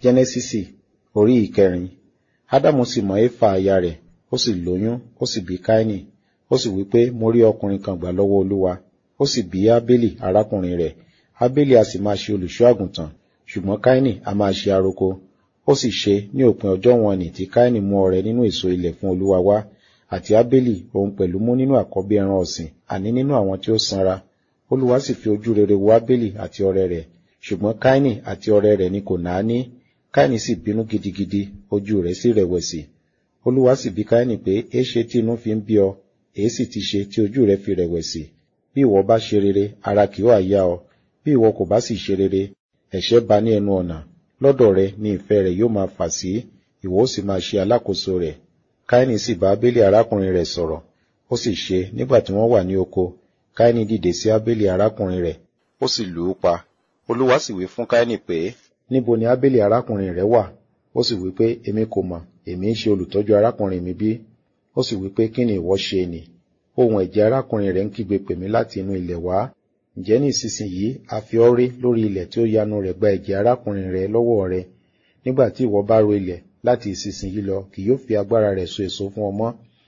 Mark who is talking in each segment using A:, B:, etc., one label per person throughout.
A: jẹ́nẹ́sísì orí ìkẹrin ádámù sì mọ éfà aya rẹ̀ ó sì lóyún ó sì bí káínì ó sì wí pé mo rí ọkùnrin kan gbà lọ́wọ́ olúwa ó sì bí ábélì arákùnrin rẹ̀ ábélì a sì máa ṣe olùṣọ́ àgùntàn ṣùgbọ́n káínì a máa ṣe aroko ó sì ṣe ní òpin ọjọ́ wọn nì tí káínì mú ọrẹ nínú èso ilẹ̀ fún olúwa wá àti ábélì òun pẹ̀lú mú nínú àkọ́bí ẹran ọ̀sìn àní nínú àwọn tí ó sanra olúwa sì fi ojú rere wo ábélì àti ọrẹ rẹ̀ ṣùgbọ́n káínì àti ọrẹ rẹ̀ ni kò náání káínì sì bínú gidigidi ojú rẹ̀ sì rẹ̀wẹ̀sì olúwa sì bi káínì pé éṣe tí inú fi ń bí ọ èé sì ti ṣe tí ojú rẹ̀ fi rẹ̀wẹ̀sì bí ìwọ bá ṣe rere ara kì yóò yá ọ bí ìwọ kò bá sì ṣe rere ẹ̀ṣẹ̀ bá ní ẹnu ọ̀nà lọ́dọ̀ rẹ̀ ni ìfẹ́ rẹ̀ yóò máa fà sí ìwọ ó sì máa ṣe alákòóso rẹ̀ káínì sì bá ábélì arákùnrin rẹ̀ sọ̀rọ̀ ó sì ṣe nígbà tí wọ́n wà ní oko káínì dìde sí ábélì arákùnrin rẹ̀ ó sì lù ú pa olúwa sì wí fún káínì pé níbo ni ábélì arákùnrin rẹ̀ wà ó sì wí pé èmi kò mọ̀ èmi ń ṣe olùtọ́jú arákùnrin mi bí ó sì wí pé kí ni ìwọ ṣe nì ohun ẹ̀jẹ̀ arákùnrin rẹ̀ ń kígbe pè mí láti inú ilẹ̀ wá ǹjẹ́ ní ìsinsìnyí a fi ọ́ rí lórí ilẹ̀ tí ó yanu rẹ̀ gba ẹ̀jẹ̀ arákùnrin rẹ̀ lọ́wọ́ rẹ̀ nígbà tí ìwọ bá ro ilẹ̀ láti ìsinsìnyí lọ kì yóò fi agbára rẹ̀ so èso fún ọmọ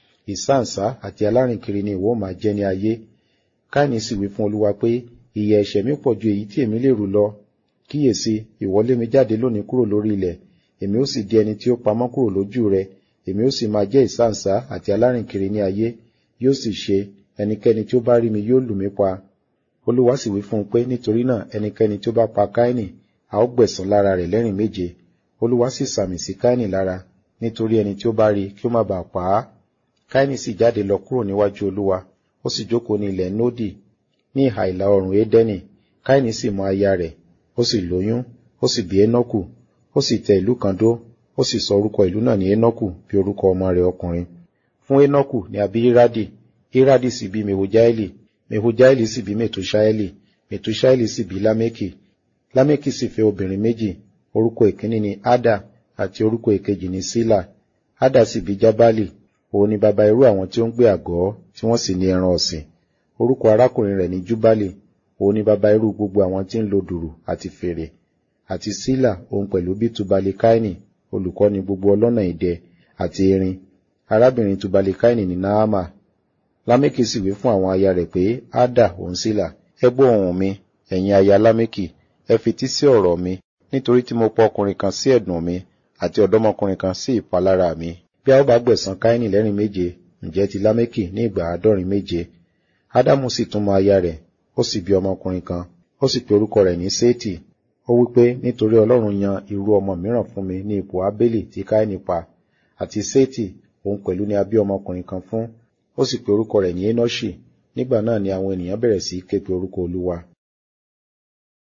A: ìsáǹsá àti alárìnkiri ni ìwọ máa jẹ́ ní ayé káìní sì wí fún olúwa pé ìyà ẹ̀ṣẹ̀ mi pọ̀ ju èyí tí èmi lè rù lọ kíyèsí ìwọ lé mi jáde lónìí kúrò lórí ilẹ̀ èmi ó sì di ẹni tí ó pamọ́ kúrò lójú rẹ èmi ó sì máa jẹ́ ìsáǹsá àti alárìnkiri ní ayé yóò sì ṣe ẹnikẹ́ni tí ó bá rí mi yóò lù mí pa olúwa sì wí fún un pé nítorí náà ẹnikẹ́ni tí ó bá pa káínì a ó gbẹ̀san lára rẹ̀ lẹ́rìn méje olúwa sì sàmì sí káínì lára nítorí ẹni tí ó bá rí kí ó má bàa pa á káínì sì jáde lọ kúrò níwájú olúwa ó sì jókòó ní ilẹ̀ nódì ní ìhà ìlà oòrùn édẹ́nì káínì sì mọ aya rẹ̀ ó sì lóyún ó sì bí énọ́kù ó sì tẹ ìlú kan dó ó sì sọ orúkọ ìlú náà ní énọ́kù bí orúkọ ọmọ rẹ̀ ọkùnrin fún énọ́kù ni a bí iradi iradi sì bí mehujaeli mehujaeli sì bí metushaeli metushaeli sì bí lámẹ́kì lámẹ́kì sì fẹ́ obìnrin méjì orúkọ ìkíní ni ada àti orúkọ ìkejì ni sila ada sì bí jábálì òun ni baba irú àwọn tí ó ń gbé àgọ́ tí wọ́n sì ní ẹran ọ̀sìn orúkọ arákùnrin rẹ̀ ni júbálì òun ni baba irú gbogbo àwọn tí ń lo dùrù àti fèrè àti sílà òun pẹ̀lú bí tubalikaini olùkọ́ni gbogbo ọlọ́nà ìdẹ àti erin arábìnrin tubalikaini ní naama lámẹ́kì sì wí fún àwọn aya rẹ̀ pé ádà òun sílà ẹ gbọ́ ohùn mi ẹ̀yin aya lámẹ́kì ẹ fetí sí ọ̀rọ̀ mi nítorí tí mo pa ọkùnrin kan sí ẹ̀dùn mi àti ọ̀dọ́mọkùnrin kan sí ìpalára mi bí a ó bá gbẹ̀san káínì lẹ́rìn méje ǹjẹ́ ti lámẹ́kì ní ìgbà àádọ́rin méje ádámù sì tún mọ aya rẹ̀ ó sì bí ọmọkùnrin kan ó sì pe orúkọ rẹ̀ ní séètì ó wí pé nítorí ọlọ́run yan irú ọmọ mìíràn fún mi ní ipò ábélì tí káínì pa àti séètì òun pẹ̀lú ni a bí ọmọkùnrin kan fún ó sì pe orúkọ rẹ̀ ní énọ́ṣì nígbà náà ni àwọn ènìyàn bẹ̀rẹ̀ sí í ké pe orúkọ olúwa